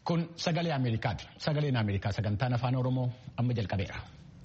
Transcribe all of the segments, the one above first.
Kun sagalee Ameerikaati. Sagaleen Ameerikaa sagantaan afaan Oromoo amma jalqabeera.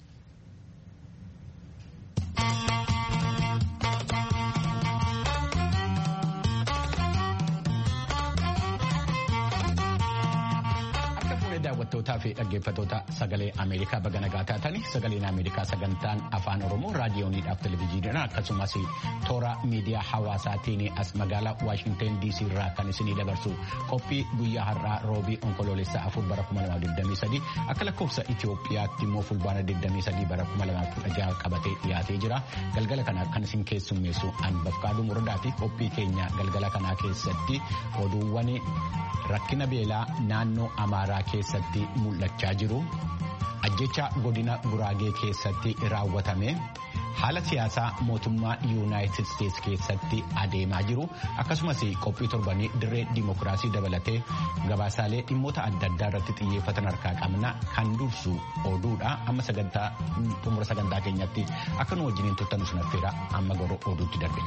daawwattootaa fi dhaggeeffattoota sagalee Ameerikaa baga nagaa taatanii sagaleen Ameerikaa sagantaan afaan Oromoo raadiyooniidhaaf televezyiiniidhaan akkasumas toora miidiyaa hawaasaatiin as magaalaa Waashinteen DC irraa kan isinii dabarsu qophii guyyaa har'aa roobii onkoloolessa afur bara 2023 akka lakkoofsa Itoophiyaatti immoo fulbaana 23 bara 2016 qabatee dhiyaatee jira. Galgala kana kan isin keessummeessu Anbafqaaduu Muradaa fi qophii keenya galgala kanaa keessatti oduuwwan rakkina beelaa naannoo Amaaraa keessatti mul'achaa jiru ajjecha godina guraagee keessatti raawwatame haala siyaasaa mootummaa yuunaayitid isteetsi keessatti adeemaa jiru akkasumas qophii torbanii dirree dimokiraasii dabalatee gabaasaalee dhimmoota adda addaa irratti xiyyeeffatan harkaa qabna kan dursu oduudha amma sagantaa xumura sagantaa keenyatti akka nu wajjiniin turtan sun affeera amma garuu oduutti darbe.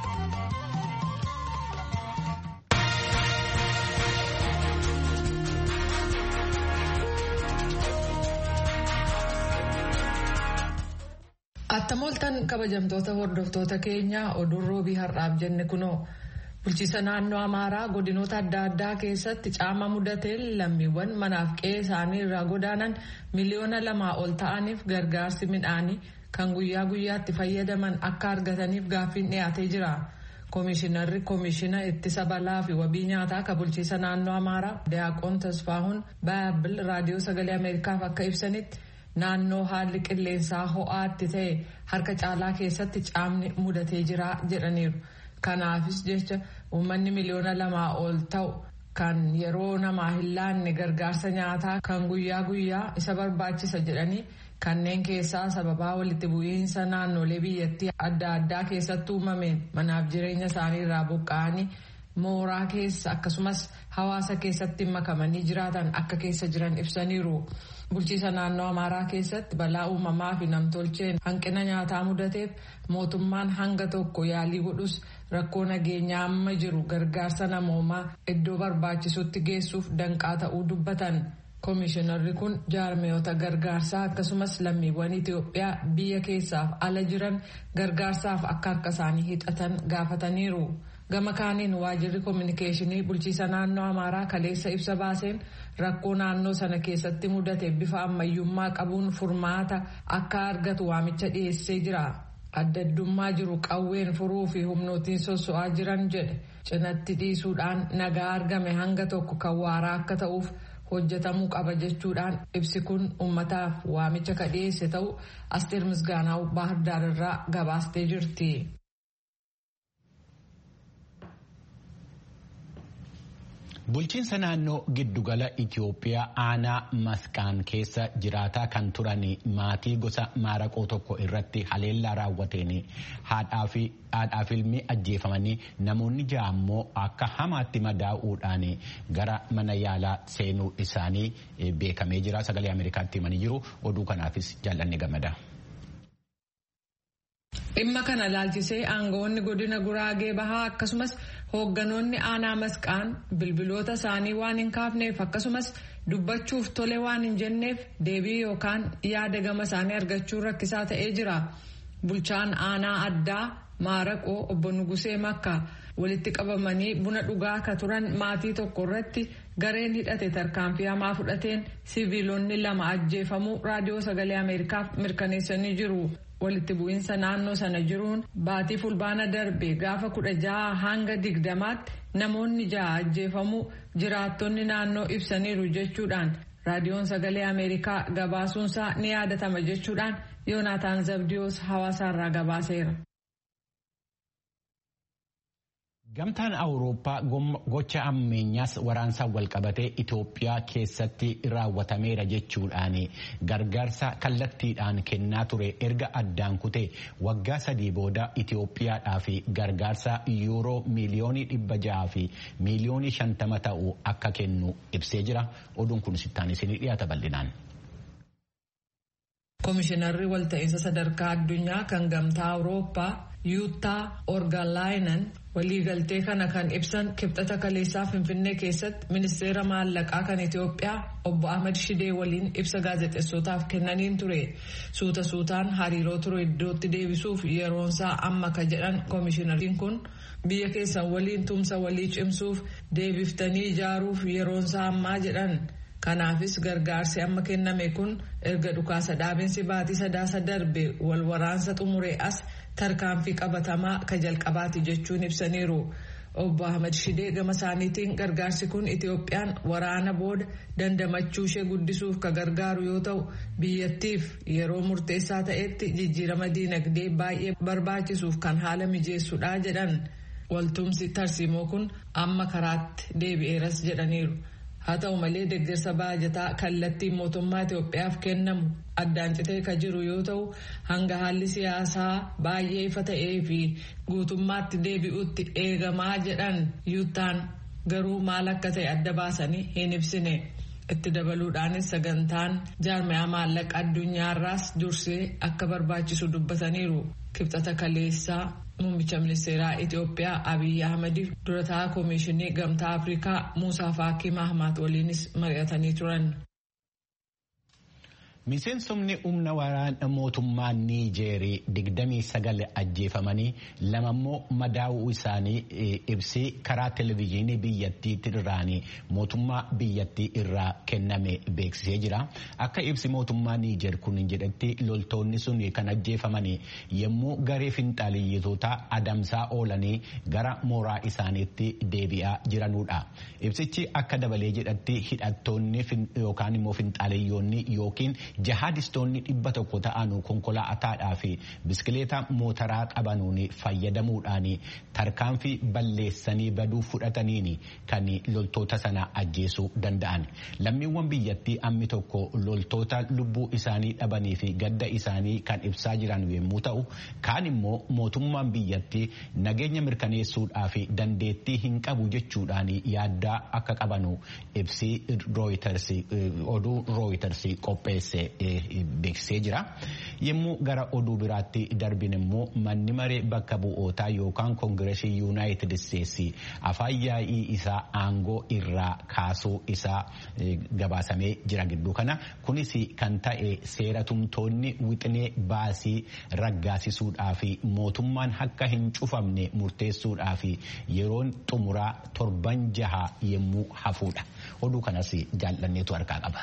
Attamoltan kabajamtoota hordoftoota keenyaa oduun roobii har'aaf jenne kunoo bulchiisa naannoo Amaaraa godinoota adda addaa keessatti caama mudateen lammiiwwan manaaf qe'ee isaanii irraa godaanan miliyoona lamaa ol ta'aniif gargaarsi midhaanii kan guyyaa guyyaatti fayyadaman akka argataniif gaaffiin dhiyaatee jira. Koomishinarri koomishina ittisa balaa fi wabii nyaataa kan bulchiisa naannoo Amaaraa Daaqoon Tasfaahuun Baabil raadiyoo sagalee Ameerikaaf akka ibsanitti. naannoo haalli qilleensaa ho'aatti ta'e harka caalaa keessatti caamni mudatee jira jedhaniiru kanaafis jecha uummanni miliyoona lamaa ol ta'u kan yeroo namaa hin laanne gargaarsa nyaataa kan guyyaa guyyaa isa barbaachisa jedhanii kanneen keessaa sababaa walitti bu'iinsa naannolee biyyattii adda addaa keessatti uumameen manaaf jireenya isaanii irraa buqqa'anii mooraa keessa akkasumas hawaasa keessatti makamanii jiraatan akka keessa jiran ibsaniiru. bulchiisa naannoo amaaraa keessatti balaa uumamaa fi namtolcheen hanqina nyaataa mudateef mootummaan hanga tokko yaalii godhus rakkoo nageenyaa amma jiru gargaarsa namoomaa iddoo barbaachisutti geessuuf danqaa ta'uu dubbatan. Koomishinarri kun jaarmiyoota gargaarsaa akkasumas lammiiwwan Itoophiyaa biyya keessaaf ala jiran gargaarsaaf akka harka isaanii hidhatan gaafataniiru. gama kaaniin waajirri koominikeeshinii bulchiisa naannoo amaaraa kaleessa ibsa baaseen rakkoo naannoo sana keessatti mudate bifa ammayyummaa qabuun furmaata akka argatu waamicha dhiyeessee jira addaddummaa jiru qawween furuu fi humnootiin sosso'aa jiran jedhe cinatti dhiisuudhaan nagaa argame hanga tokko kan waaraa akka ta'uuf hojjetamuu qaba jechuudhaan ibsi kun ummataaf waamicha ka dhiyeesse ta'u asteer misgaanaa baahirdaar irraa gabaastee jirti. Bulchiinsa naannoo giddugala Itoophiyaa aanaa masqaan keessa jiraataa kan turan maatii gosa maaraqoo tokko irratti haleellaa raawwateen haadhaa fi ilmi ajjeefamanii namoonni ja'a immoo akka hamaatti madaa'uudhaan gara mana yaalaa seenuu isaanii beekamee jira. Sagalee Ameerikaatti himanii jiru. Oduu kanaafis jaallanni gammada. Dhimma kana laalchisee aangawoonni godina Guraagee Bahaa akkasumas hoogganoonni aanaa masqaan bilbiloota isaanii waan hin kaafneef akkasumas dubbachuuf tole waan hin jenneef deebii yookaan yaada gama isaanii argachuun rakkisaa ta'ee jira. Bulchaan aanaa addaa Maaraqoo obbo Nugusee Makka walitti qabamanii buna dhugaa akka turan maatii tokko irratti gareen hidhate tarkaanfii hamaa fudhateen siviilonni lama ajjeefamuu raadiyoo sagalee Ameerikaaf mirkaneessanii jiru. walitti bu'iinsa naannoo sana jiruun baatii fulbaana darbe gaafa kudha jaha hanga digdamaatti namoonni jaha ajjeefamuu jiraattonni naannoo ibsaniiru jechuudhaan raadiyoon sagalee ameerikaa gabaasuunsaa ni yaadatama jechuudhaan yoonaataan zabdiyoos hawaasaarraa gabaaseera. Gamtaan Awurooppaa gocha ammeenyaas waraansaan walqabatee Itoophiyaa keessatti raawwatameera jechuudhaan gargaarsa kallattiidhaan kennaa ture erga addaan kutee waggaa sadii booda Itoophiyaadhaaf gargaarsa yuuroo miiliyoonii dhibba jaha fi miiliyoonii shantama ta'u akka kennu ibsee jira. Oduun kun sittaan isinii dhiyaata bal'inaan. Koomishinarri walta'iinsa sadarkaa addunyaa kan gamtaa Awurooppaa yuuttaa orgalaayinan waliigaltee kana kan ibsan kibxata kaleessaa finfinnee keessatti ministeera maallaqaa kan itiyoophiyaa obbo ahmad shidee waliin ibsa gaazexeessotaaf kennaniin ture suuta suutaan hariiroo ture iddootti deebisuuf yeroonsaa amma ka jedhan koomishinariin kun biyya keessan waliin tumsa walii cimsuuf deebiftanii ijaaruuf yeroonsaa ammaa jedhan kanaafis gargaarsi amma kenname kun erga dhukaasa dhaabinsi baatii sadaasa darbe wal waraansa xumuree as tarkaanfii qabatamaa ka jalqabaati jechuun ibsaniiru. Obbo Ahmad Shidee gama isaaniitiin gargaarsi kun Itoophiyaan waraana booda dandamachuu ishee guddisuuf ka gargaaru yoo ta'u biyyattiif yeroo murteessaa ta'etti jijjiirama diinagdee baay'ee barbaachisuuf kan haala mijeessudha jedhan waltumsi tarsiimoo kun amma karaatti deebi'eeras jedhaniiru. haa ta'u malee deeggarsa baajataa kallattiin mootummaa Itoophiyaaf kennamu addaan citee ka jiru yoo ta'u hanga haalli siyaasaa baay'ee ifa ta'ee fi guutummaatti deebi'utti eegamaa jedhan yuuttaan garuu maal akka ta'e adda baasanii hin ibsine itti dabaluudhaanis sagantaan jaarmiyaa maallaqa addunyaarraas dursee akka barbaachisu dubbataniiru kibxata kaleessaa. Muummicha ministeeraa Itoophiyaa Abiyyi Ahmadiif dura taa'aa Koomishinii Gamtaa Afrikaa Muusaa Faakii Mahmaat waliinis mari'atanii turan. Miseensonni humna waraana mootummaa Niijeerii digdamii sagal ajjeefamanii lamammoo madaa'uu isaanii ibsi karaa televezyiinii biyyattii irraanii mootummaa biyyattii irraa kenname beeksisee jira. Akka ibsi mootummaa Niijeer kun jedhetti loltoonni sun kan ajjeefamanii yommuu garee finxaaliyyitoota adamsaa oolanii gara mooraa isaaniitti deebi'aa jiranudha. Ibsichi akka dabalee jedhatti hidhattoonni yookaan immoo finxaaliyyoonni yookiin jahadistoonni dhibba tokko ta'an konkolaataadhaa fi biskileeta mootaraa qabanuun fayyadamuudhaan tarkaanfii balleessanii baduu fudhataniin kan loltoota sana ajjeesuu danda'an lammiiwwan biyyattii ammi tokko loltoota lubbuu isaanii dhabanii fi gadda isaanii kan ibsaa jiran yommuu ta'u kaan immoo mootummaan biyyattii nageenya mirkaneessuudhaa fi dandeettii hin qabu jechuudhaan yaaddaa akka qabanu ibsi oduu rooyiters qopheesse. beeksisee jira yommuu gara oduu biraatti darbin immoo manni maree bakka bu'ootaa yookaan koongireesii yuunaayitid isteetsi afaan yaa'ii isaa aangoo irraa kaasuu isaa gabaasamee jira gidduu kana kunis kan ta'e seera tumtoonni wixinee baasii raggaasisuudhaa fi mootummaan akka hin cufamne murteessuudhaa fi yeroon xumuraa torban jaha yommuu hafuudha oduu kanas jaallanneetu harkaa qaba.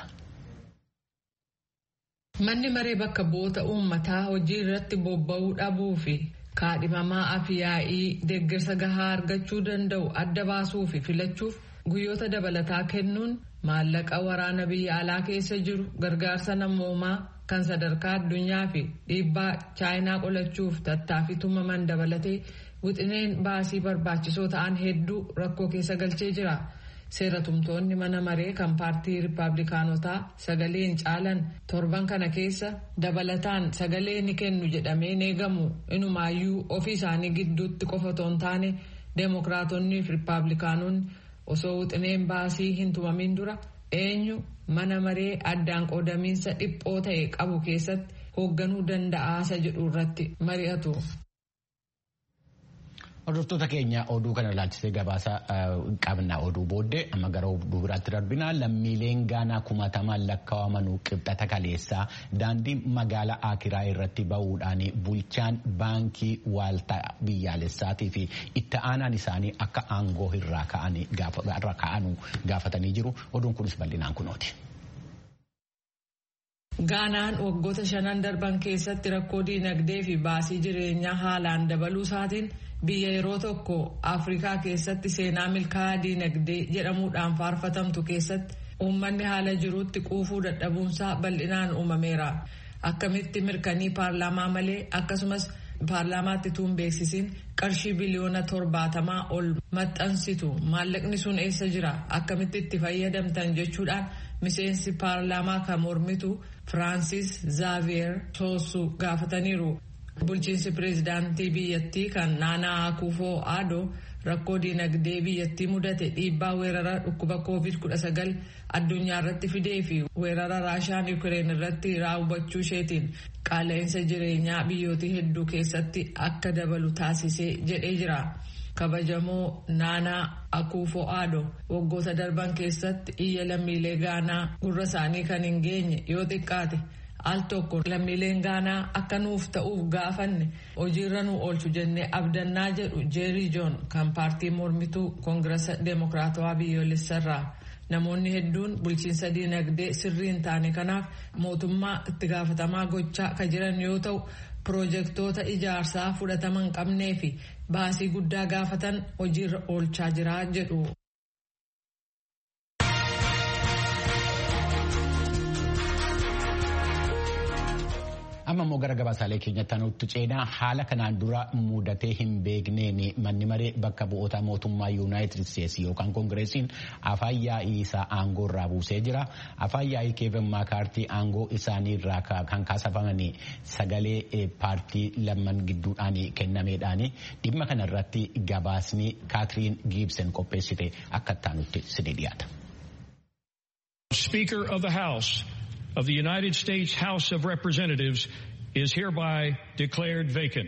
Manni maree bakka bu'oota uummataa hojii irratti bobba'uu dhabuu fi kaadhimamaa afiyaa'ii deeggarsa gahaa argachuu danda'u adda baasuu fi filachuuf guyyoota dabalataa kennuun maallaqa waraana biyya alaa keessa jiru gargaarsa namoomaa kan sadarkaa addunyaa fi dhiibbaa chaayinaa qolachuuf tattaaffii tumaman dabalatee wixineen baasii barbaachisoo ta'an hedduu rakkoo keessa galchee jira. seera tumtoonni mana maree kan paartii riippaabilikaanotaa sagaleen caalan torban kana keessa dabalataan sagalee ni kennu jedhamee eegamu inumaayyuu ofii isaanii gidduutti qofa otoo hin taane deemokiraatonnii fi riippaabilikaanonni osoo wixineen baasii hin tumamin dura eenyu mana maree addaan qoodamiinsa dhiphoo ta'e qabu keessatti hoogganuu danda'aasa jedhu irratti mari'atu. Hordoftoota keenya oduu kana ilaalchisee gabaasa qabna oduu booddee amma gara oduu biraatti darbina lammiileen gaanaa kumatamaan lakkaa'aman qibxata kaleessaa daandii magaalaa Akiraa irratti ba'uudhaan bulchaan baankii waaltaa biyyaalessaatii fi itti aanaan isaanii akka aangoo irraa ka'anu gaafatanii jiru oduun kunis bal'inaan kunooti. Gaanaan waggoota shanan darban keessatti rakkoo diinagdee fi baasii jireenyaa haalaan dabaluu isaatiin biyya yeroo tokko afrikaa keessatti seenaa milkaa'aa diinagdee jedhamuudhaan faarfatamtu keessatti uummanni haala jiruutti quufuu dadhabuunsaa bal'inaan uumameera akkamitti mirkanii paarlaamaa malee akkasumas paarlaamaatti tuun beeksisiin qarshii biliyoona torbaatamaa ol maxxansitu maallaqni sun eessa jira akkamitti itti fayyadamtan jechuudhaan miseensi paarlaamaa kan mormitu firaansis zaaviyer soosu gaafataniiru. bulchiinsi pireezidaantii biyyattii kan naanaa akufoo aadoo rakkoo diinagdee biyyattii mudate dhiibbaa weerara dhukkuba covid-19 addunyaa irratti fidee fi weerara raashaan yuukireen irratti raawwachuu isheetiin qaala'insa jireenyaa biyyoota hedduu keessatti akka dabalu taasisee jedhee jira. kabajamoo naanaa akuufo aado waggoota darban keessatti iyya lammiilee gaanaa gurra isaanii kan hin geenye yoo xiqqaate al tokko lammiileen gaanaa akka nuuf ta'uuf gaafanne hojiirra nu oolchu jennee abdannaa jedhu jeerii joon kan paartii mormituu koongirasa deemokiraatawaa biyyoolessarraa namoonni hedduun bulchiinsa diinagdee sirrii hin taane kanaaf mootummaa itti gaafatamaa gochaa kan jiran yoo ta'u piroojeektoota ijaarsaa fudhatama hin qabnee fi baasii guddaa gaafatan hojiirra oolchaa jira jedhu. amma immoo gara gabaasaalee keenyatti nutti ceenaa haala kanaan dura mudatee hin beekneen manni maree bakka bu'oota mootummaa yuunaayitid isteetsi yookaan koongireesiin afaan yaa'ii isaa aangoo irraa buusee jira afaan yaa'ii keevin maakaartii aangoo isaanii irraa kan kaasafaman sagalee paartii lamman gidduudhaan kennameedhaan dhimma kana irratti gabaasni kaatiriin giibsen qopheessite akka ittaanutti sidee dhiyaata. Speaker of the House of the United States House of Representatives is hereby declared vacant.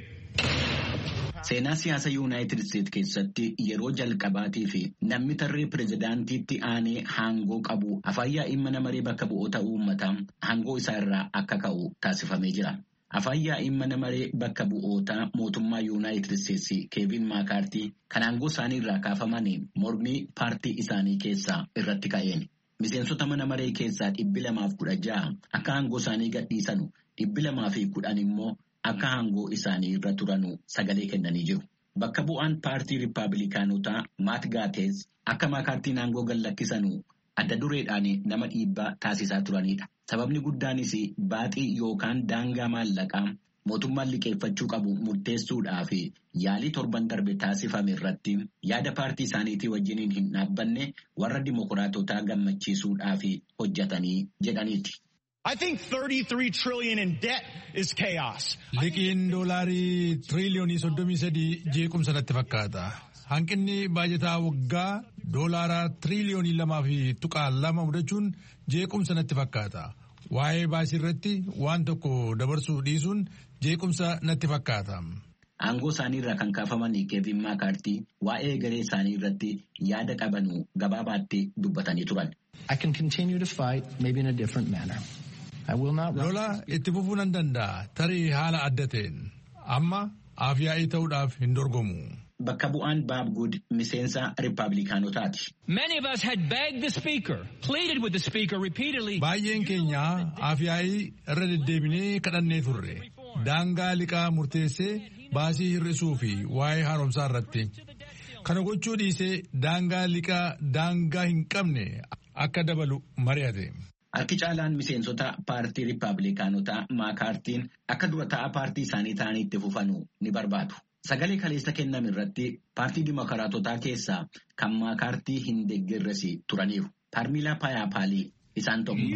Seenaa siyaasa Yuunaayitid Isteet keessatti yeroo jalqabaatii fi namni tarree pirezidaantiitti aanee aangoo qabu afaan yaa'ii mana maree bakka bu'oota uummataa aangoo isaa irraa akka ka'u taasifamee jira. Afaan yaa'ii mana maree bakka bu'oota mootummaa Yuunaayitid Isteetsi Keevin Maakaartii kan aangoo isaanii irraa kaafaman mormii paartii isaanii keessaa irratti ka'een. Miseensota mana maree keessaa dhibbi lamaaf kudha ja'a akka aangoo isaanii gadhiisanu dhibbi lamaa fi kudhan immoo akka aangoo isaanii irra turanu sagalee kennanii jiru. Bakka bu'aan paartii Rippaabilikaanotaa Maat Gaatees akka maakaartiin aangoo gadhiisanu adda dureedhaan nama dhiibbaa taasisaa turanidha. Sababni guddaanis baaxii yookaan daangaa maallaqaa mootummaan liqeeffachuu qabu murteessuudhaaf yaalii torban darbe taasifame irratti yaada paartii isaaniitii wajjiniin hin dhaabbanne warra dimokiraatotaa gammachiisuudhaaf hojjetanii jedhaniiti. I think 33 trillion in debt is chaos. Liqiin doolaarii tiriliyoonii soddomii sadii jeequmsa natti fakkaata. Hanqinni baajataa waggaa doolaaraa tiriliyoonii lamaa fi tuqaa lama mudachuun jeequmsa natti fakkaata. Waa'ee baasii irratti waan tokko dabarsuu dhiisuun jeequmsa natti fakkaata. Aangoo isaanii irraa kan kaafaman Keevin Maakaartii waa'ee garee isaanii irratti yaada qabanu gabaabaatti dubbatanii turan. I can continue to fight, maybe in a different manner. I will not Lola itti fufuu nan danda'a tarii haala adda ta'een amma afyaa'ii ta'uudhaaf hin dorgomu. Bakka bu'aan Baab Good miseensa Rippaabilikaanotaati. Many of us had begged the Speaker, pleaded with the Speaker repeatedly. Baay'een keenya afyaa'ii irra deddeebinee kadhannee turre. Daangaa liqaa murteessee baasii hir'isuu fi waa'ee haaromsaa irratti. Kana gochuu dhiisee daangaa liqaa daangaa hin qabne akka dabalu mari'ate. Harki caalaan miseensota paartii Rippaabilikaanotaa Maakaartiin akka dura ta'a paartii isaanii ta'anii itti fufanu ni barbaadu. Sagalee kaleessa kenname irratti paartii Dimokiraatotaa keessaa kan Maakaartii hin deeggarres turaniiru. Paarmilaa Paayapaalii isaan tokko.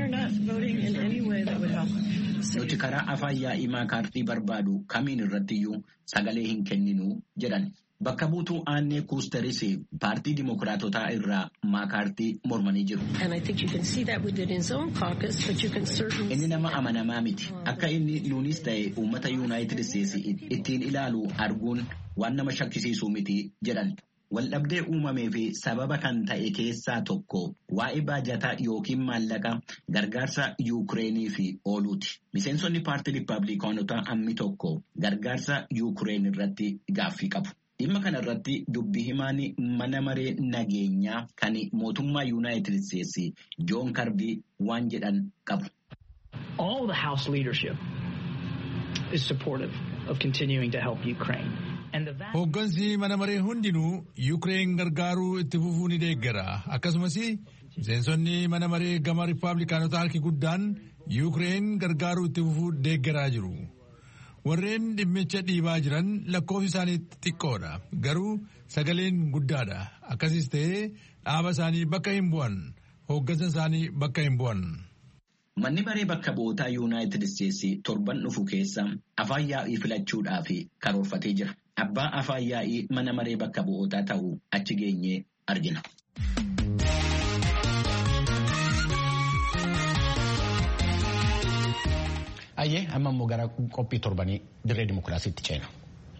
Nuti karaa afaan yaa'ii Maakaartii barbaadu kamiin irrattiyyuu sagalee hin kenninu jedhan. Bakka buutuu Aannee Kuusteris paartii Dimokiraatotaa irraa Maakaartii mormanii jiru. Inni nama amanamaa miti. Akka inni nuunis ta'e uummata Yuunaayitid Isteetsi ittiin ilaalu arguun waan nama shakkisiisuu miti jedhan. Waldhabdee uumamee fi sababa kan ta'e keessaa tokko waa'ee baajataa yookiin maallaqa gargaarsa Yuukireenii fi ooluuti. Miseensonni paartii Rippaabilikaanotaa hammi tokko gargaarsa Yuukireen irratti gaaffii qabu. Dhimma kana irratti dubbi himaan mana maree nageenyaa kan mootummaa Yuunaayitid Isteetsi Joon Karbii waan jedhan qabu. All the House leadership is supportive of continuing to help Ukraine. Hooggansi mana maree hundinuu Yuukireen gargaaruu itti fufuu ni deeggara. Akkasumas miseensonni mana maree gama Rippaabilikaanotaa harki guddaan Yuukireen gargaaruu itti fufuu deeggaraa jiru. Warreen dhimmicha dhiibaa jiran lakkoofsi isaanii xiqqoodha. Garuu sagaleen guddaadha. Akkasis ta'ee dhaaba isaanii bakka hin bu'an. Hooggansa isaanii bakka hin bu'an. Manni maree bakka bu'ootaa Yuunaayitid Isteetsi torban dhufu keessa afaan yaa'ii filachuudhaaf karoorfatee jira. Abbaa afaan yaa'ii mana maree bakka bu'ootaa ta'uu achi geenyee argina. Ayyee amma immoo gara qophii torbanii dirree dimokiraasiitti ceena.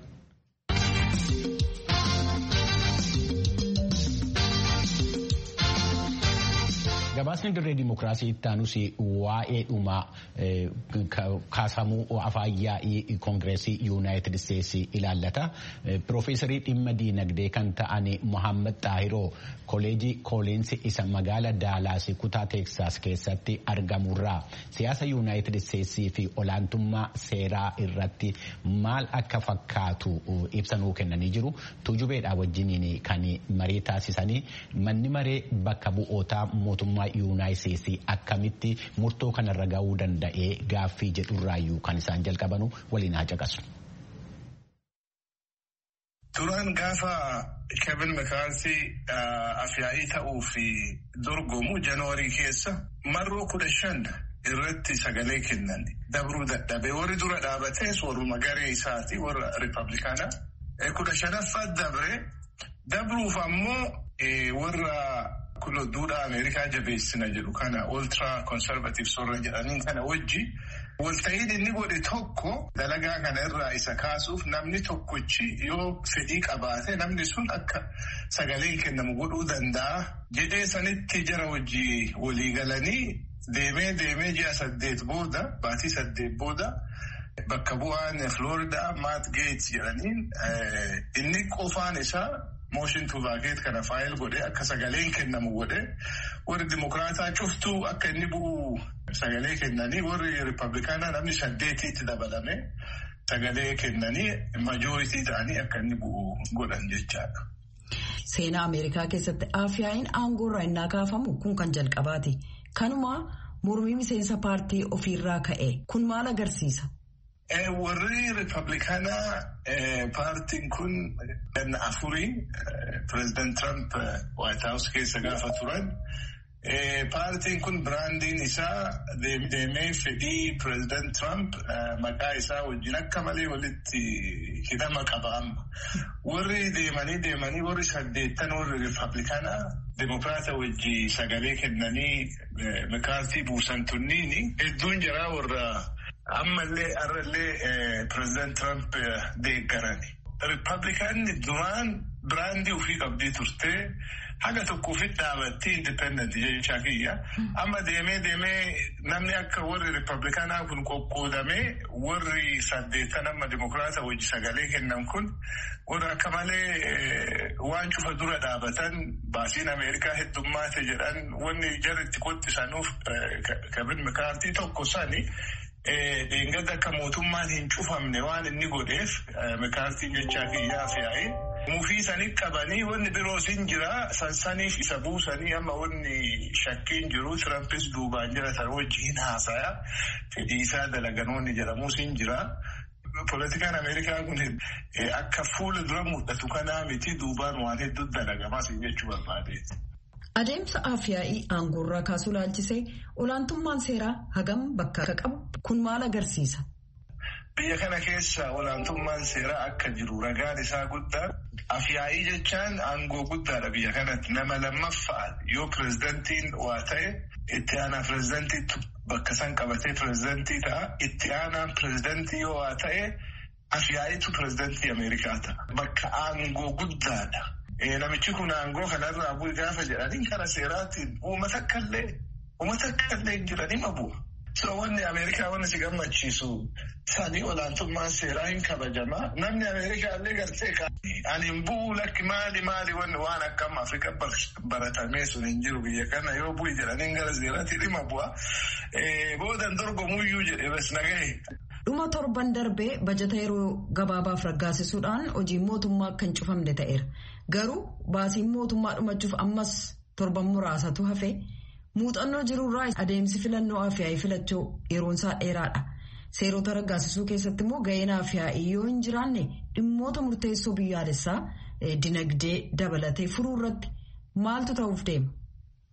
Gabaasni dirree dimokiraasii itti aanus waa'ee dhumaa kaasamuu afaan yaa'ii koongireesii yuunaayitid isteetsi ilaallata. Piroofeesarii dhimma diinagdee kan ta'an Mohaammed Xaahiroo koleejii kooliinsi isa magaala Daalaas kutaa Teeksaas keessatti argamurraa siyaasa yuunaayitid isteetsii fi olaantummaa seeraa irratti maal akka fakkaatu ibsanuu kennanii jiru. Tuujubeedhaa wajjiniin kan marii taasisanii manni maree bakka bu'ootaa mootummaa yuunaayitid akkamitti murtoo kanarra ga'uu danda'ee gaaffii jedhurraayyuu kan isaan jalqabanu waliin haa caqasu. Duraan gaafa Kevin McCarthy afyaa'ii ta'uu fi dorgomu Janaarii keessa marroo kudha shan irratti sagalee kennan dabruu dadhabee warri dura dhaabates warruma garee isaati warra Ripablikaanaa kudha shanaffaa dabre dabruuf ammoo warra kulo duudhaa Ameerikaa jabeessina jedhu kana ultra conservatives warra jedhaniin kana wajji walta'iin inni godhe tokko dalagaa kana irraa isa kaasuuf namni tokkochi yoo fedhii qabaate namni sun akka sagaleen kennamu godhuu danda'a jedhee sanitti jara wajji walii galanii deemee deemee ji'a saddeet booda baatii saddeet booda bakka bu'aan Florida Matt Gates jedhaniin inni qofaan isaa mooshin tuuvaakeet kana faayil godhee akka sagaleen kennamu godhee warri dimokiraataa cuftuu akka inni bu'u sagalee kennanii warri ripablikaanaa namni saddeetiitti dabalame sagalee kennanii majooritii ta'anii akka inni bu'u godhan jechaadha. Seenaa Ameerikaa keessatti afyaa'iin aangoo irraa innaa kaafamu kun kan jalqabaati. Kanuma mormii miseensa paartii ofiirraa ka'e kun maal agarsiisa? Warri Ripablikaanaa paartiin kun ganna afurii pireezidaant Trump White House keessa gaafa turan paartiin kun biraandiin isaa deemee fedhii pireezidaant Trump maqaa isaa wajjin akka malee walitti hidhama qaba amma. Warri deemanii deemanii warri saddeettan warri Ripablikaanaa Dimokiraata wajji sagalee kennanii makaartii buusan tunniini hedduun jiraa warra. ammallee arrallee pireezidaant Trump deeggarani. Ripablikaanni duraan biraandii ofii qabdii turtee haga tokko ofitti dhaabattee indipendent jechaa kiyya. Amma deemee deemee namni akka warri ripablikaanaa kun qoqqoodamee warri saddeettan amma dimokiraata wajji sagalee kennan kun warra akka malee waan cufa dura dhaabatan baasiin Ameerikaa heddummaate jedhan wanni jarritti qottisanuuf Kevin McCarthy tokko sani. Dheengadda akka mootummaan hin cufamne waan inni godheef makaartiin jechaa kiyyaa fe'ee mufii sanii qabanii wanni biroos hin jira sansaniif isa buusanii amma wanni shakkiin jiru tirampis duubaan jira tan wajjiin haasaya fedhii isaa dalaganoonni jedhamus hin jira. Poolitikaan Ameerikaa kun akka fuula dura mul'atu kanaa miti duubaan waan hedduu dalagamas jechuu barbaadeeti. Adeemsa afyaa'ii aangoorraa kaasuu laalchisee olaantummaan seeraa hagam bakka akka qabu kun maal agarsiisa? Biyya kana keessa olaantummaan seeraa akka jiru ragaan isaa guddaan afyaa'ii jechaan aangoo guddaadha biyya kanatti nama lammaffaa yoo pireezidantiin waa ta'e itti aanaa pireezidantiitu bakka san qabatee pireezidantii ta'a itti aanaan pireezidantii yoo waa ta'e afyaa'iitu pireezidantii Ameerikaa ta'a bakka aangoo guddaadha. Namichi kun aangoo kanarraa bu'e gaafa jedhanii karaa seeraatiin uummata akkallee uummata akkallee jiranii ma bu'a. So wanni Ameerikaa wanni si gammachiisu sanii olaantummaan seeraa hin kabajamaa namni Ameerikaa illee gartee ani hin bu'u lakki maali maali wanni waan akkam Afrika baratamee sun hin jiru biyya kana yoo bu'i jedhanii gara seeraatti dhima bu'a. Boodan dorgomuyyuu jedhee bas nagahe. Dhuma torban darbee bajata yeroo gabaabaaf raggaasisuudhaan hojiin mootummaa akka hin cufamne ta'eera. Garuu baasiin mootummaa dhumachuuf ammas torban muraasatu hafe muuxannoo jirurraa adeemsi filannoo afyaa'ii filachuu yeroonsaa dheeraadha. Seerota raggaasisuu keessatti immoo ga'een afyaa'ii yoo hin jiraanne dhimmoota murteessoo biyyaalessaa dinagdee dabalatee furuu irratti maaltu ta'uuf deema?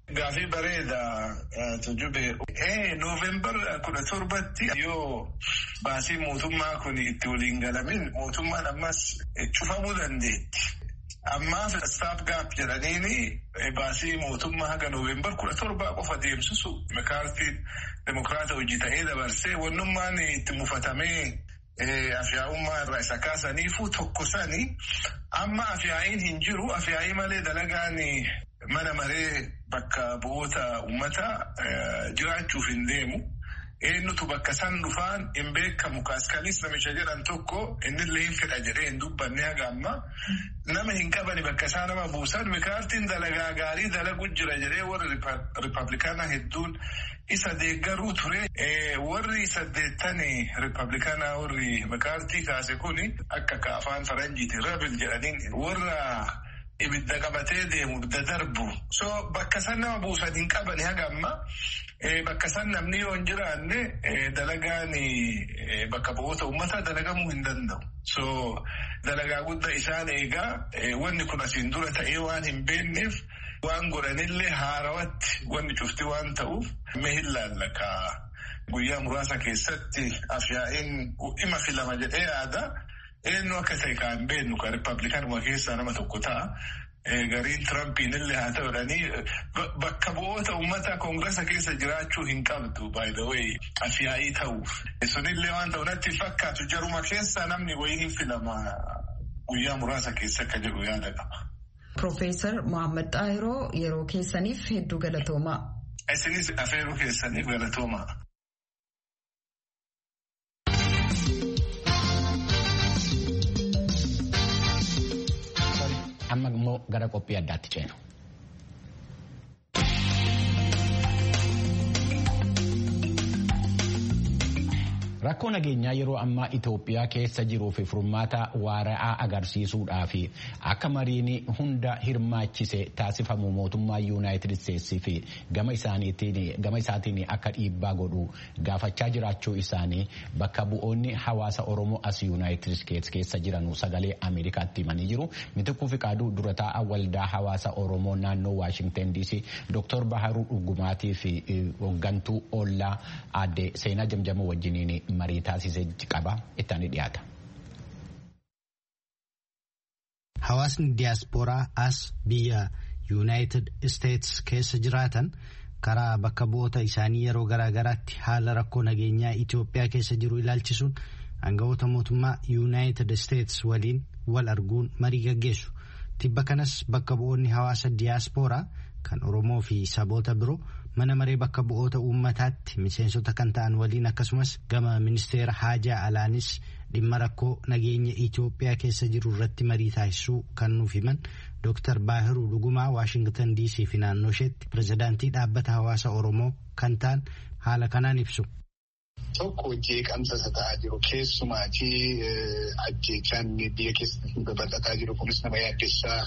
Gaafii bareeda tujube. Noovembar kudha torbatti yoo baasii mootummaa kun itti waliin galamin mootummaan ammas cufamuu dandeetti. Ammaaf staaf gaap jedhaniini baasii mootummaa haga noovembar kudha torbaa qofa deemsisu makaartiin demokiraata hojii ta'ee dabarsee wannummaan itti mufatamee afyaa'ummaa irraa isa kaasaniifu tokko sani amma afyaa'iin hin jiru afyaa'ii malee dalagaan mana maree bakka bu'oota uummataa jiraachuuf hin deemu. Eenyutu bakka san dhufaan hin beekamu kaaskanis namicha jedhan tokko innillee hin fedha jedhee hin dubbanne haga amma nama hin qabani bakka isaa nama buusan mikaartiin dalagaa gaarii dalagu jira jedhee warri riippablikaanaa hedduun isa deeggaruu ture. Warri saddeettani riippablikaanaa warri mikaartii kaase kuni akka afaan faranjiiti rabil jedhaniin warra. ibidda qabatee deemu ibidda darbu so bakka san nama buusan hin qabani haga amma bakka san namni yoo hin jiraanne dalagaan bakka bu'oota uummataa dalagamuu hin danda'u so dalagaa guddaa isaan eegaa wanni kun asiin dura ta'ee waan hin beekneef waan godhanillee haarawatti wanni cufti waan ta'uuf mee hin laallaka guyyaa muraasa keessatti afyaa'iin dhima filama jedhee yaada. Eenyu akka ta'e kan beeknu kan riippablikaanuma keessaa nama tokko ta'a. Gariin Tirampiin illee haa ta'udhanii bakka bu'oota uummataa koongirasa keessa jiraachuu hin qabdu by the way afyaa'ii ta'uuf. Sunillee waan ta'u natti fakkaatu jaruma keessaa namni wayii hin filama guyyaa muraasa keessa akka jedhu yaada qaba. Profeesar Mohaammed Xaahiroo yeroo keessaniif hedduu galatoomaa. Isinis afeeruu keessaniif galatoomaa. amma immoo gara qophii addaatti ceenu. Rakkoo nageenyaa yeroo ammaa Itoophiyaa keessa jiruu fi furmaata waara'aa agarsiisuudhaa fi akka mariin hunda hirmaachise taasifamu mootummaa Yuunaayitid Isteetsii fi gama isaatiin akka dhiibbaa godhu gaafachaa jiraachuu isaanii bakka bu'oonni hawaasa Oromoo as Yuunaayitid Isteets keessa jiran sagalee Ameerikaatti himanii jiru. Mitikkuu Fiqaaduu dura taa'aa waldaa hawaasa Oromoo naannoo Waashingtan DC Dr. Baharuu Dhugumaatii fi hooggantuu Ollaa aadde Seenaa Jamjamoo wajjiniin marii taasisee qaba ittaanii dhiyaata. Hawaasni diyaaspooraa as biyya yuunaayitid isteets keessa jiraatan karaa bakka bu'oota isaanii yeroo garaa garaatti haala rakkoo nageenyaa Itoophiyaa keessa jiru ilaalchisuun aangawoota mootummaa yuunaayitid isteets waliin wal arguun marii gaggeessu. Tibba kanas bakka bu'oonni hawaasa diyaaspooraa kan Oromoo fi saboota biroo mana maree bakka bu'oota uummataatti miseensota kan ta'an waliin akkasumas gama ministeera haajaa alaanis dhimma rakkoo nageenya Itoophiyaa keessa jiru irratti marii taasisuu kan nuuf himan Dr. Baahiruu Dhugumaa Waashingtan DC fi naannoo isheetti pirezidaantii dhaabbata hawaasa Oromoo kan ta'an haala kanaan ibsu. Tokko jeeqamsa isa ta'aa jiru keessumaatii ajjeechaan biyya keessatti babal'ataa jiru kunis nama yaaddessaa.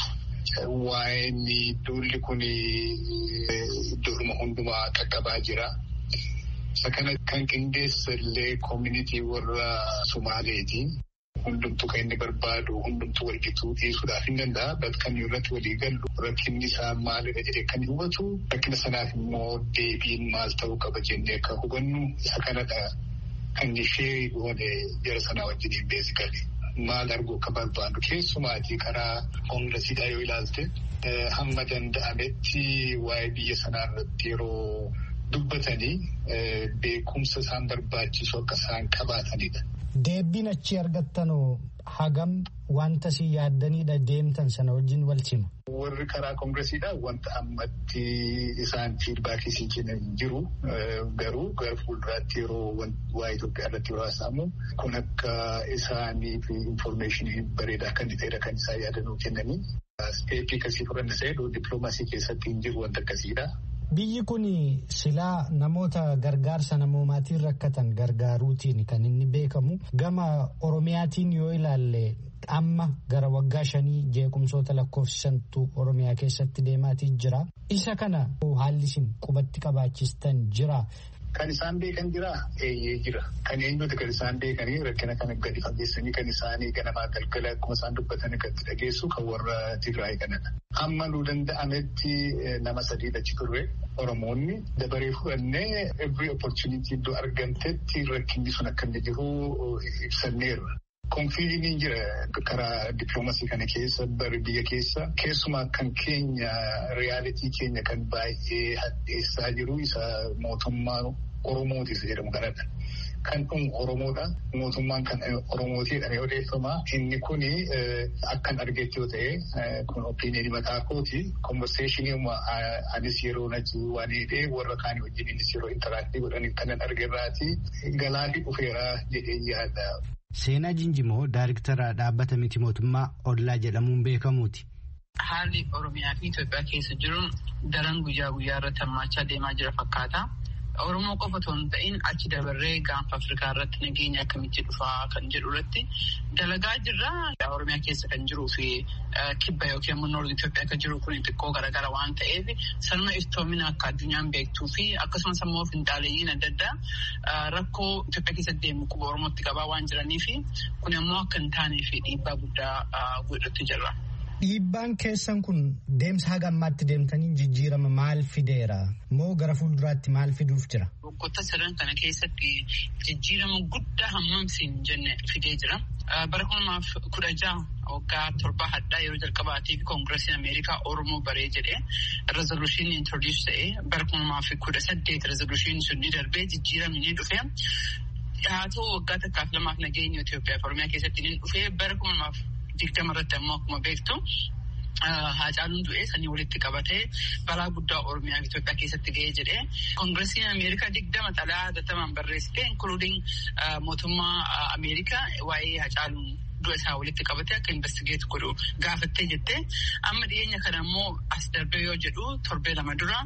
Waa'een duulli kun iddoodhuma hundumaa qaqqabaa jira. Isa kana kan qindeessa illee koomunitii warra Sumaaleeti. Hundumtuu kan inni barbaadu hundumtuu walqixuu dhiisuudhaaf hin danda'a. Bakka kan irratti walii gallu rakkinni isaa maalidha jedhee kan hubatu rakkina sanaaf immoo deebiin maal ta'uu qaba jennee akka hubannu isa kanadha kan ishee goone jara sanaa wajjiniin beesikali. Maal arguu akka barbaadu keessumaatii karaa koongiresiidhaa yoo ilaalte hamma danda'ametti waa'ee biyya sanaa irratti yeroo dubbatanii beekumsa isaan barbaachisu akka isaan qabaatanidha. Deebiin achi argattanoo hagam wanta si yaaddaniidha deemtan sana wajjin wal sima. Warri karaa koongiresiidhaa wanta ammatti isaan fiidbaakii sii kennan jiru garuu gara fuulduraatti yeroo waa'ee Itoophiyaa irratti yeroo haasa'amu kun akka isaaniif infoormeeshinii bareedaa kan ta'edha kan isaan yaadannoo kennanii. Eeppii akkasii fudhanna ta'e dippiloomaasii keessatti hin jiru wanta akkasiidha. Biyyi kun silaa namoota gargaarsa namoomaatiin rakkatan gargaaruutiin kan inni beekamu gama Oromiyaatiin yoo ilaalle amma gara waggaa shanii jeequmsoota lakkoofsisantu Oromiyaa keessatti deemaatii jira. Isa kana haalli isin qubatti qabaachistan jira. Kan isaan beekan jira eeyyee jira. Kan eenyuti kan isaan beekanii rakkina kana gadi fageessanii kan isaanii ganamaa galgala akkuma isaan dubbatan gadi dhageessu kan warra Tigraay kanadha. Hamma nu danda'ametti nama sadii achi turre Oromoonni dabaree fudhannee every opportunity iddoo argamtetti rakkinni sun akka inni jiru ibsanneerra. Konfiiliin jira karaa dippiloomasii kana keessa bari biyya keessa keessumaa kan keenya riyaalitii keenya kan baay'ee hadheessaa jiru isa mootummaa Oromootis jedhamu kanadha. Kan dhumu Oromoodha. Mootummaan kan Oromootiidhaan odeeffama. Inni kuni akkan argetti yoo ta'e kun opiiniyoonii mataa kooti. Konverseeshinii anis yeroo natti waan hidhee warra kaanii wajjin innis yeroo intaraaktii godhanii kanan argerraati galaafi dhufeera jedhee yaada. Seenaa Jinjimoo Daariktara dhaabbata miti mootummaa Ollaa jedhamuun beekamuuti. Haalli Oromiyaa fi Itoophiyaa keessa jiru daran guyyaa guyyaa irratti hammaachaa deemaa jira fakkaata. Oromoo qofa otoo hin ta'in achi dabarree gaanfa Afrikaa irratti nageenya akkamitti dhufaa kan jedhu irratti dalagaa jirra. Oromiyaa keessa kan jiruu fi kibba yookiin immoo noordi Itoophiyaa kan jiru kun xiqqoo garaagara waan ta'eef sanuma iftoomina akka addunyaan beektuu fi akkasumas immoo finxaaleeyyiin adda addaa rakkoo Itoophiyaa keessatti deemu quba Oromootti qabaa waan jiranii fi kun immoo akka hin taanee fi dhiibbaa guddaa godhatti jirra. Dhiibbaan keessan kun deemsa haga ammaatti deemtanii jijjiirama maal fideera moo gara fuulduraatti maal fiduuf jira? Waggoota sadan kana keessatti jijjiirama guddaa hammamsiin jenne fidee jira. Bara kunumaaf kudha jaha waggaa torbaa haddaa yeroo jalqabaatiif koongiresiin Ameerikaa Oromoo baree jedhee rezoluushinii introduus ta'ee bara kunumaaf kudha saddeet rezoluushinii sun ni darbee jijjiiramni ni dhufee. Haa ta'u waggaa takkaaf lamaaf nageenya Itoophiyaa fi Oromiyaa keessatti ni dhufee bara kunumaaf digdama irratti ammoo akkuma beektu Haacaaluun du'ee sanii walitti qabatee balaa guddaa Oromiyaa fi Itoophiyaa keessatti ga'ee jedhee koongiresiin Ameerikaa digdama xalaa hatattamaan barreessite inkuluuding mootummaa Ameerikaa waa'ee Haacaaluun du'a isaa walitti qabatee akka investigeet godhu gaafattee jettee amma dhiyeenya kana immoo as darbee yoo jedhu torbee lama dura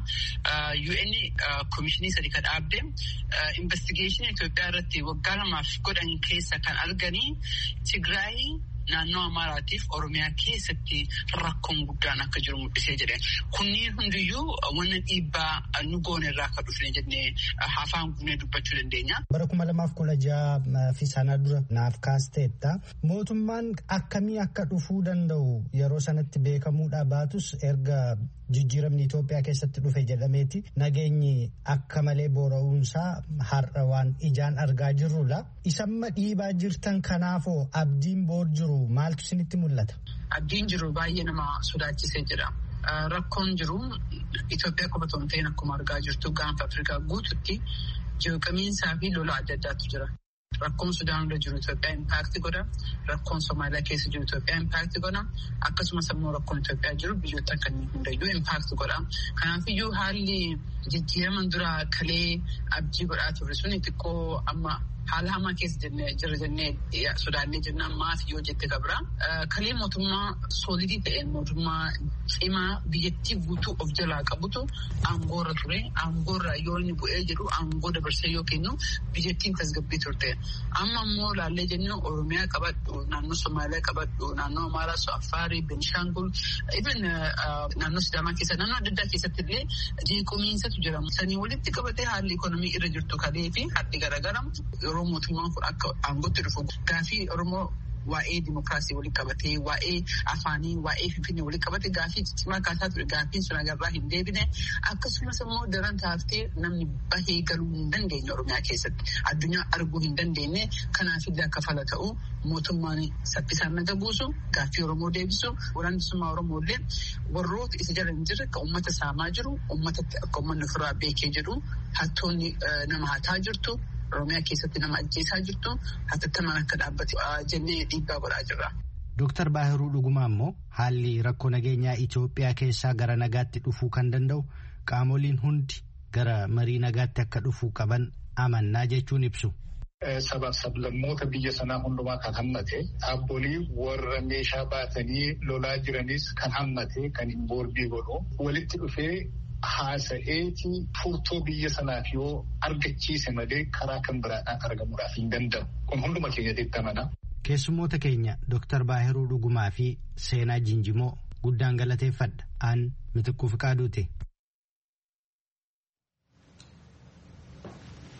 UN komishinii sadi kan dhaabde investigeeshinii Itoophiyaa irratti waggaa lamaaf godhan keessa kan arganii Tigraayii naannoo Amaaraatiif Oromiyaa keessatti rakkoon guddaan akka jiru mul'isee jedhe. Kunniin hundiyyuu wanna dhiibbaa nu goone irraa akka dhufne jennee afaan guunee dubbachuu dandeenya. Bara kuma lamaaf kudha jaha fi sana dura naaf kaasteetta. Mootummaan akkamii akka dhufuu danda'u yeroo sanatti beekamuudhaa baatus erga jijjiiramni Itoophiyaa keessatti dhufe jedhameeti nageenyi akka malee boora'uunsaa har'a waan ijaan argaa jirrudha. Isamma dhiibaa jirtan kanaafoo abdiin boor jiru maaltu isinitti mul'ata? Abdiin jiru baay'ee nama sodaachisee jira. Rakkoon jiru Itoophiyaa qofa otoo hin ta'in akkuma argaa jirtu gaanfa Afrikaa guututti jeeqamiinsaa fi lola adda addaatu jira. Rakkoon Sudaan irra jiru Itoophiyaa impaakti godha. Rakkoon Somaaliyaa keessa jiru Itoophiyaa impaakti godha. Akkasumas immoo rakkoon Itoophiyaa jiru biyyoota kanneen hundayyuu impaakti godha. Kanaafiyyuu haalli jijjiiraman dura kalee abdii godhaa turre sun xiqqoo amma haala hamaa keessa jira jennee sodaannee jenna maaf yoo jette qabra. Kalee mootummaa soolidii ta'een mootummaa cimaa biyyattii guutuu of jalaa qabutu aangoorra ture. Aangoorra yoo inni bu'ee jedhu aangoo dabarsee yoo kennu biyyattiin tasgabbii turte. Amma immoo laallee jennu Oromiyaa qabadhu, naannoo Somaaliyaa qabadhu, naannoo Amaaraa, Afaarii, Benishangul, even naannoo Sidaamaa keessa naannoo adda addaa keessatti illee jeequmiinsatu jira. Sanii walitti qabatee haalli ikonomii irra jirtu kalee fi hadhi garaagara yeroo mootummaan kun akka aangootti dhufu gaafii Oromoo waa'ee dimokiraasii walitti qabatee waa'ee afaanii waa'ee finfinnee walitti qabatee gaafii cimaa kaasaa ture gaafiin sun agarraa hin deebine akkasumas immoo daran taaftee namni bahee galuu hin dandeenye oromiyaa keessatti addunyaa arguu hin dandeenye kanaafillee akka fala ta'u mootummaan saffisaan naga buusu gaaffii oromoo deebisu waraannisummaa oromoollee warroota isa jala hin jirre kan uummata saamaa jiru uummatatti akka uummanni ofirraa beekee jedhu hattoonni nama hataa jirtu. Oromiyaa keessatti nama ajjeesaa jirtu hatattamaan akka dhaabbate jennee dhiibbaa godhaa jirra. Dooktar Baahiruu Dhugumaa immoo haalli rakkoo nageenyaa Itoophiyaa keessaa gara nagaatti dhufuu kan danda'u qaamoliin hundi gara marii nagaatti akka dhufuu qaban amannaa jechuun ibsu. Sabaaf sablammoota biyya sanaa hundumaa kan hammate dhaabbolii warra meeshaa baatanii lolaa jiranis kan hammate kan hin boordii godhu walitti dhufee. Haasa'eeti furtuu biyya sanaaf yoo argachiise malee karaa kan biraadhaan argamuudhaaf hin danda'u. Kun hunduma keenyatti amana. Keessummoota keenya Dooktar Baahiruu Dhugumaa fi Seenaa Jinjimoo guddaan galateeffadha. Aan mitikkuu fi qaaduute.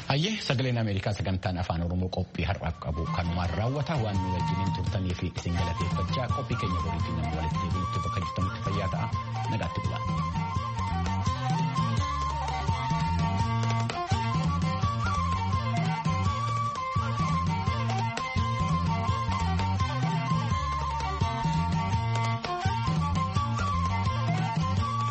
Hayyee sagaleen Ameerikaa sagantaan afaan Oromoo qophii har'aaf qabu kanumaan raawwata waan nu wajjiniin turtanii fi isin galateeffachaa qophii keenya boriitiin nama walitti deebiin bakka jirtanitti fayyaa ta'a nagaatti bulaa.